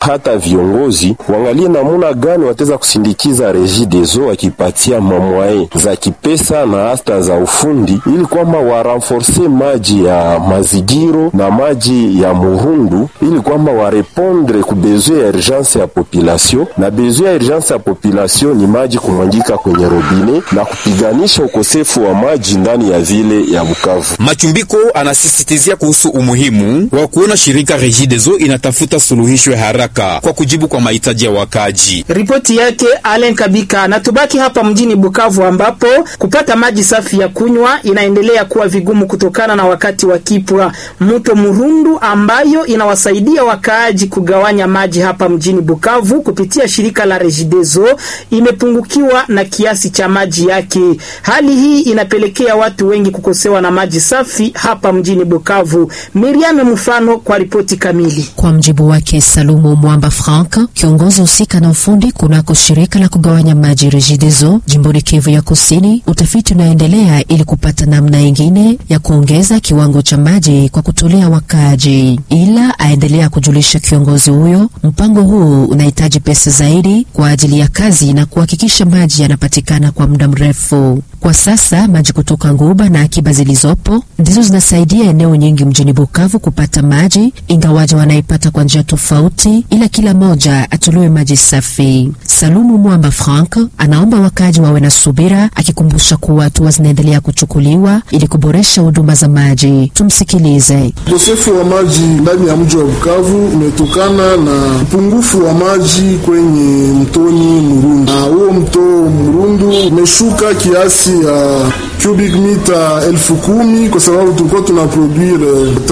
hata viongozi waangalie namuna gani wataweza kusindikiza Regideso wakipatia mamwae za kipesa na hata za ufundi, ili kwamba warenforce maji ya mazigiro na maji ya murundu, ili kwamba warepondre ku besoin ya urgence ya population, na besoin ya urgence ya population ni maji kumwangika kwenye robine na kupiganisha ukosefu wa maji ndani ya vile ya Bukavu. Machumbiko anasisitizia kuhusu umuhimu wa kuona shirika Regideso inatafuta suluhisho ya haraka kwa kujibu kwa mahitaji ya wakaji. Ripoti yake Allen Kabika. Na tubaki hapa mjini Bukavu ambapo kupata maji safi ya kunywa inaendelea kuwa vigumu kutokana na wakati wa kipwa. Mto Murundu ambayo inawasaidia wakaaji kugawanya maji hapa mjini Bukavu kupitia shirika la Regideso imepungukiwa na kiasi cha maji yake. Hali hii inapelekea watu wengi kukosewa na maji safi hapa mjini Bukavu. Miriam Mfano kwa ripoti kamili. Kwa mjibu wake Salumu Mwamba Frank, kiongozi husika na ufundi kunako shirika la kugawanya maji Regideso jimboni Kivu ya Kusini, utafiti unaendelea ili kupata namna ingine ya kuongeza kiwango cha maji kwa kutolea wakaaji, ila aendelea kujulisha kiongozi huyo, mpango huu unahitaji pesa zaidi kwa ajili ya kazi na kuhakikisha maji yanapatikana kwa muda mrefu. Kwa sasa maji kutoka Nguba na akiba zilizopo ndizo zinasaidia eneo nyingi mjini Bukavu kupata maji, ingawaje wanaipata kwa njia tofauti, ila kila moja atolewe maji safi. Salumu Mwamba Frank anaomba wakaaji wawe na subira, akikumbusha kuwa hatua zinaendelea kuchukuliwa ili kuboresha huduma za maji. Tumsikilize. Ukosefu wa maji ndani ya mji wa Bukavu umetokana na upungufu wa maji kwenye mtoni Murundu, na huo mto Murundu umeshuka kiasi ya cubic mita elfu kumi kwa sababu tulikuwa tuna produire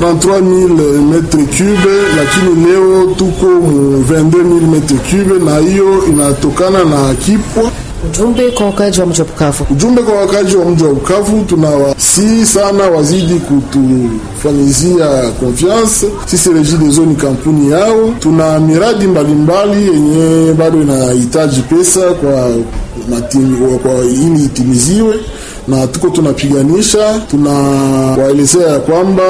33000 metre cube, lakini leo tuko mu 22000 metre cube, na hiyo inatokana na kipwa Ujumbe kwa wakaaji wa mji wa Bukavu. Ujumbe kwa wakazi wa mji wa Bukavu, tunawasihi sana wazidi kutufanyizia confiance. Sisi Regideso ni kampuni yao, tuna miradi mbalimbali yenye bado inahitaji pesa kwa, matimi, kwa ili itimiziwe na tuko tunapiganisha, tunawaelezea ya kwamba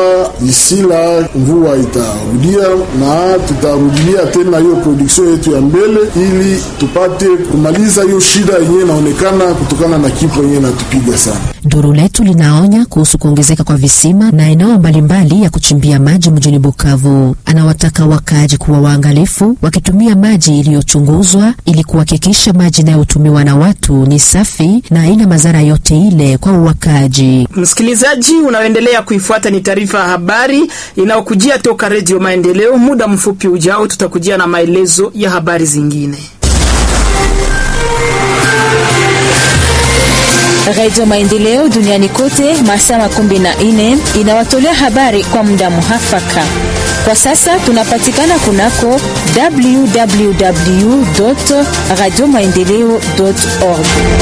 isila mvua itarudia na tutarudilia tena hiyo production yetu ya mbele, ili tupate kumaliza hiyo shida yenyewe inaonekana kutokana na kifo yenyewe inatupiga sana. Duru letu linaonya kuhusu kuongezeka kwa visima na eneo mbalimbali ya kuchimbia maji mjini Bukavu. Anawataka wakaaji kuwa waangalifu wakitumia maji iliyochunguzwa ili kuhakikisha maji inayotumiwa na watu ni safi na haina madhara yote ile kwa wakaaji. Msikilizaji unaoendelea kuifuata ni taarifa ya habari inayokujia toka Redio Maendeleo. Muda mfupi ujao tutakujia na maelezo ya habari zingine. Radio Maendeleo duniani kote masaa makumi na nne inawatolea habari kwa muda muhafaka. Kwa sasa tunapatikana kunako www radio maendeleo org.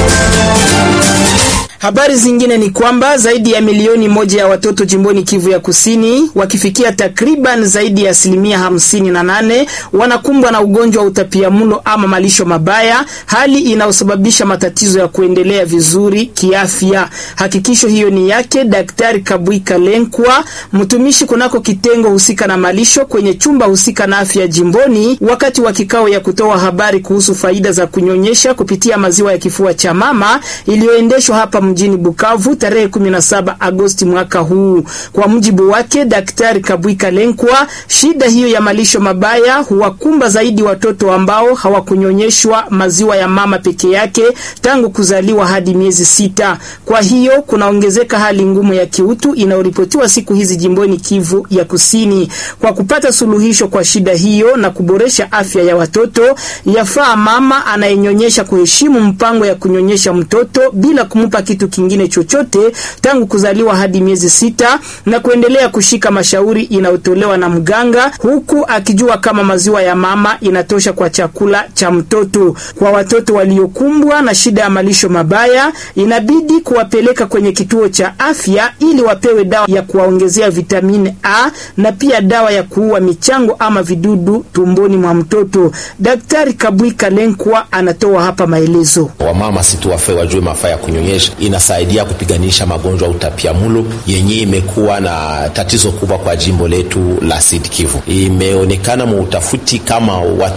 Habari zingine ni kwamba zaidi ya milioni moja ya watoto jimboni Kivu ya Kusini wakifikia takriban zaidi ya asilimia hamsini na nane wanakumbwa na ugonjwa wa utapiamlo ama malisho mabaya, hali inayosababisha matatizo ya kuendelea vizuri kiafya. Hakikisho hiyo ni yake Daktari Kabwika Lenkwa, mtumishi kunako kitengo husika na malisho kwenye chumba husika na afya jimboni, wakati wa kikao ya kutoa habari kuhusu faida za kunyonyesha kupitia maziwa ya kifua cha mama iliyoendeshwa hapa mjini Bukavu tarehe 17 Agosti mwaka huu. Kwa mujibu wake Daktari Kabwika Lenkwa, shida hiyo ya malisho mabaya huwakumba zaidi watoto ambao hawakunyonyeshwa maziwa ya mama peke yake tangu kuzaliwa hadi miezi sita. Kwa hiyo kunaongezeka hali ngumu ya kiutu inayoripotiwa siku hizi jimboni Kivu ya Kusini. Kwa kupata suluhisho kwa shida hiyo na kuboresha afya ya watoto, yafaa mama anayenyonyesha kuheshimu mpango ya kunyonyesha mtoto bila kumupa kitu kingine chochote tangu kuzaliwa hadi miezi sita na kuendelea kushika mashauri inayotolewa na mganga, huku akijua kama maziwa ya mama inatosha kwa chakula cha mtoto. Kwa watoto waliokumbwa na shida ya malisho mabaya, inabidi kuwapeleka kwenye kituo cha afya ili wapewe dawa ya kuwaongezea vitamini A na pia dawa ya kuua michango ama vidudu tumboni mwa mtoto. Daktari Kabwika Lenkwa anatoa hapa maelezo. Wamama situwafe wajue mafaa ya kunyonyesha inasaidia kupiganisha magonjwa ya utapiamlo yenye imekuwa na tatizo kubwa kwa jimbo letu la Sud Kivu. Imeonekana mu utafuti kama